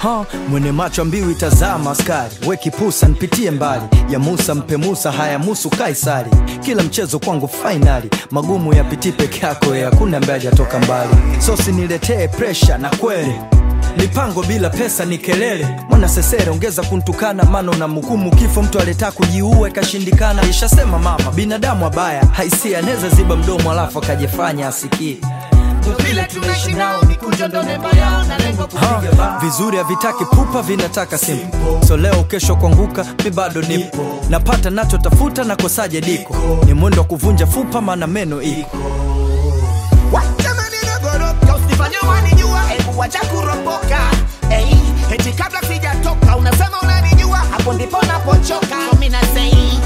ha, mwene macho mbiu itazama askari we kipusa nipitie mbali ya Musa mpe Musa haya musu Kaisari kila mchezo kwangu fainali magumu yapitii peke yako ya hakuna ambaye hajatoka mbali sosi niletee presha na kweli mipango bila pesa ni kelele mwana sesere ongeza kuntukana mano na mhukumu kifo mtu aleta kujiua ikashindikana ishasema mama binadamu abaya haisia anaweza ziba mdomo alafu akajifanya asikii vile tunaishi nao mikunjo ndo nembo yao na lengo Ha, kupiga bao vizuri havitaki pupa vinataka simple so leo kesho kuanguka mi bado nipo napata nachotafuta na kosaje diko ni mwendo wa kuvunja fupa maana meno iko Jamani nagoroka usifanye wanijua hebu wacha kuropoka hey, eti kabla sijatoka unasema unanijua hapo ndipo napochoka so mimi nasei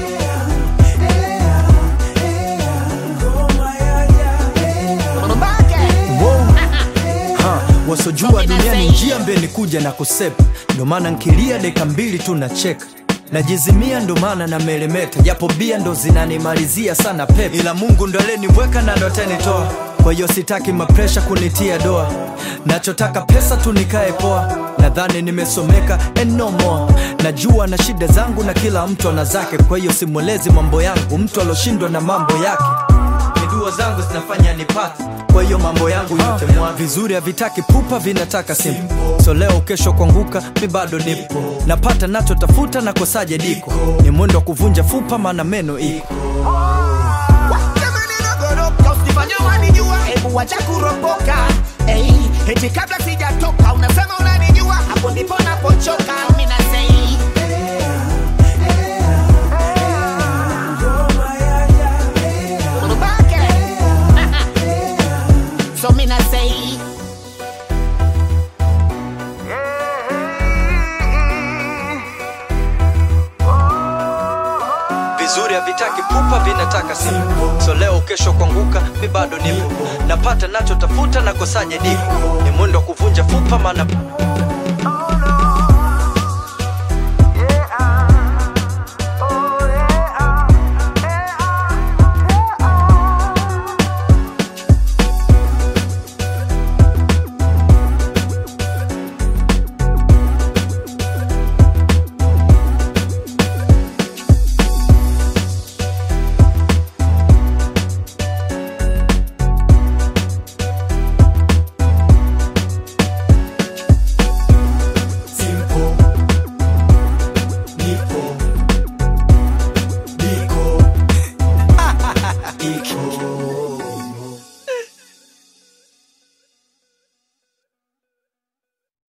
Mbake. ha, wasojua duniani njia mbeni kuja na kusepa ndo maana nkilia deka mbili tu nacheka najizimia ndo maana na melemeta japo bia ndo zinanimalizia sana pepe ila mungu ndo aleniweka na ndo atanitoa kwa hiyo sitaki mapresha kunitia doa nachotaka pesa tu nikae poa nadhani nimesomeka and no more najua na shida zangu na kila mtu ana zake kwa hiyo simwelezi mambo yangu mtu aloshindwa na mambo yake dua zangu zinafanya nipate kwa hiyo mambo yangu yote mwa vizuri havitaki pupa vinataka simple so leo kesho kuanguka mi bado nipo napata nachotafuta na kosaje diko ni mwendo wa kuvunja fupa maana meno iko Jamani nagoroka usifanye wanijua hebu wacha kuropoka hey, eti kabla sijatoka unasema unanijua hapo ndipo napochoka mimi nasei Mbake. so mimi nasei vizuri havitaki pupa vinataka simple so leo kesho kuanguka mi bado nipo napata nachotafuta na kosaje diko ni mwendo wa kuvunja fupa maana